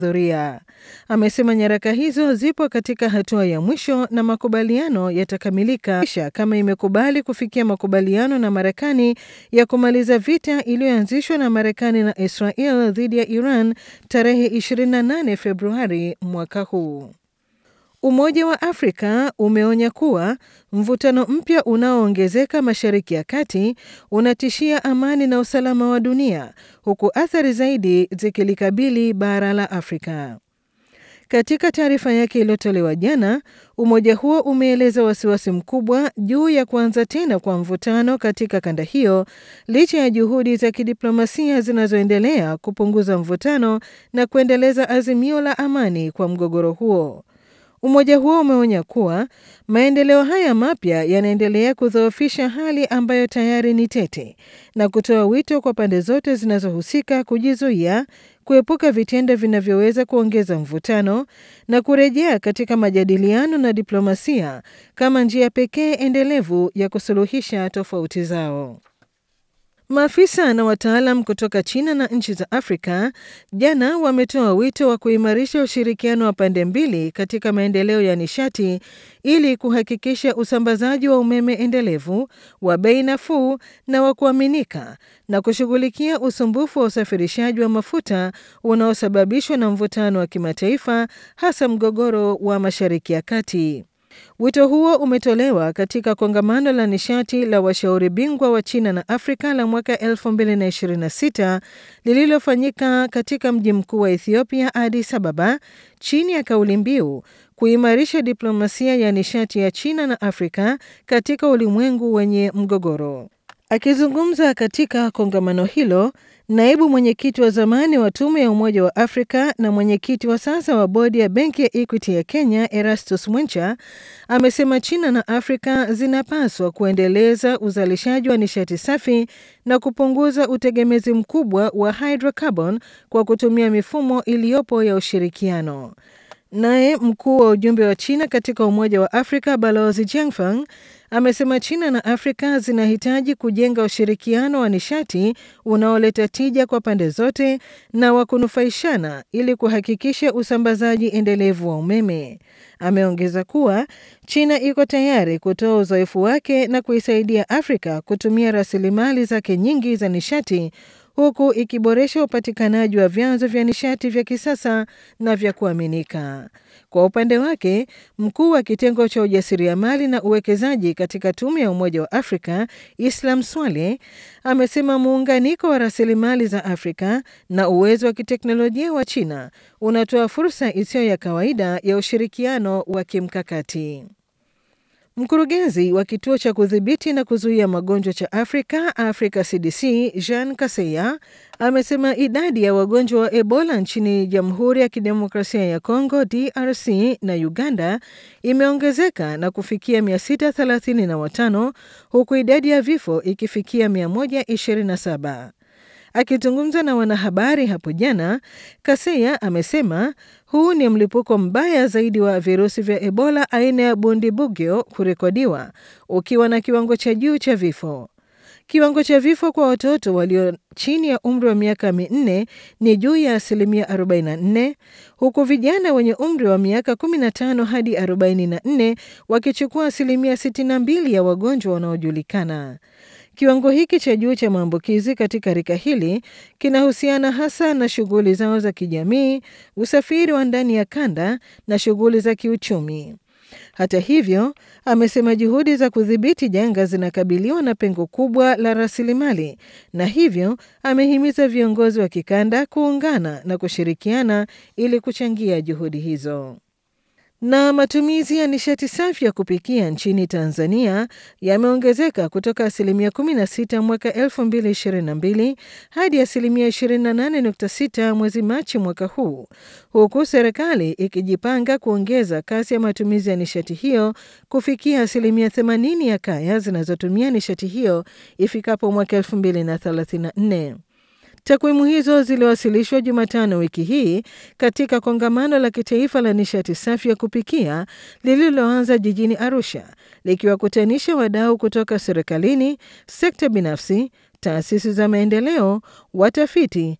Dhuria. Amesema nyaraka hizo zipo katika hatua ya mwisho na makubaliano yatakamilika kama imekubali kufikia makubaliano na Marekani ya kumaliza vita iliyoanzishwa na Marekani na Israel dhidi ya Iran tarehe 28 Februari mwaka huu. Umoja wa Afrika umeonya kuwa mvutano mpya unaoongezeka Mashariki ya Kati unatishia amani na usalama wa dunia huku athari zaidi zikilikabili bara la Afrika. Katika taarifa yake iliyotolewa jana, umoja huo umeeleza wasiwasi mkubwa juu ya kuanza tena kwa mvutano katika kanda hiyo licha ya juhudi za kidiplomasia zinazoendelea kupunguza mvutano na kuendeleza azimio la amani kwa mgogoro huo. Umoja huo umeonya kuwa maendeleo haya mapya yanaendelea kudhoofisha hali ambayo tayari ni tete na kutoa wito kwa pande zote zinazohusika kujizuia, kuepuka vitendo vinavyoweza kuongeza mvutano na kurejea katika majadiliano na diplomasia kama njia pekee endelevu ya kusuluhisha tofauti zao. Maafisa na wataalam kutoka China na nchi za Afrika jana wametoa wito wa kuimarisha ushirikiano wa pande mbili katika maendeleo ya nishati ili kuhakikisha usambazaji wa umeme endelevu wa bei nafuu na wa kuaminika na kushughulikia usumbufu wa usafirishaji wa mafuta unaosababishwa na mvutano wa kimataifa hasa mgogoro wa Mashariki ya Kati. Wito huo umetolewa katika kongamano la nishati la washauri bingwa wa China na Afrika la mwaka 2026 lililofanyika katika mji mkuu wa Ethiopia, Addis Ababa, chini ya kauli mbiu kuimarisha diplomasia ya nishati ya China na Afrika katika ulimwengu wenye mgogoro. Akizungumza katika kongamano hilo, naibu mwenyekiti wa zamani wa tume ya Umoja wa Afrika na mwenyekiti wa sasa wa bodi ya benki ya Equity ya Kenya, Erastus Mwencha, amesema China na Afrika zinapaswa kuendeleza uzalishaji wa nishati safi na kupunguza utegemezi mkubwa wa hydrocarbon kwa kutumia mifumo iliyopo ya ushirikiano. Naye mkuu wa ujumbe wa China katika Umoja wa Afrika Balozi Jiangfang amesema China na Afrika zinahitaji kujenga ushirikiano wa nishati unaoleta tija kwa pande zote na wa kunufaishana ili kuhakikisha usambazaji endelevu wa umeme. Ameongeza kuwa China iko tayari kutoa uzoefu wake na kuisaidia Afrika kutumia rasilimali zake nyingi za nishati huku ikiboresha upatikanaji wa vyanzo vya nishati vya kisasa na vya kuaminika. Kwa upande wake, mkuu wa kitengo cha ujasiriamali na uwekezaji katika tume ya Umoja wa Afrika Islam Swale amesema muunganiko wa rasilimali za Afrika na uwezo wa kiteknolojia wa China unatoa fursa isiyo ya kawaida ya ushirikiano wa kimkakati. Mkurugenzi wa kituo cha kudhibiti na kuzuia magonjwa cha Afrika, Africa CDC, Jean Kaseya amesema idadi ya wagonjwa wa Ebola nchini Jamhuri ya Kidemokrasia ya Kongo, DRC na Uganda imeongezeka na kufikia 635 huku idadi ya vifo ikifikia 127. Akizungumza na wanahabari hapo jana, Kaseya amesema huu ni mlipuko mbaya zaidi wa virusi vya Ebola aina ya Bundibugyo kurekodiwa ukiwa na kiwango cha juu cha vifo. Kiwango cha vifo kwa watoto walio chini ya umri wa miaka minne ni juu ya asilimia 44 huku vijana wenye umri wa miaka 15 hadi 44 wakichukua asilimia 62 ya wagonjwa wanaojulikana. Kiwango hiki cha juu cha maambukizi katika rika hili kinahusiana hasa na shughuli zao za kijamii, usafiri wa ndani ya kanda na shughuli za kiuchumi. Hata hivyo, amesema juhudi za kudhibiti janga zinakabiliwa na pengo kubwa la rasilimali, na hivyo amehimiza viongozi wa kikanda kuungana na kushirikiana ili kuchangia juhudi hizo. Na matumizi ya nishati safi ya kupikia nchini Tanzania yameongezeka kutoka asilimia 16 mwaka 2022 hadi asilimia 28.6 mwezi Machi mwaka huu, huku serikali ikijipanga kuongeza kasi ya matumizi ya nishati hiyo kufikia asilimia 80 ya kaya zinazotumia nishati hiyo ifikapo mwaka 2034. Takwimu hizo ziliwasilishwa Jumatano wiki hii katika kongamano la kitaifa la nishati safi ya kupikia lililoanza jijini Arusha, likiwakutanisha wadau kutoka serikalini, sekta binafsi, taasisi za maendeleo, watafiti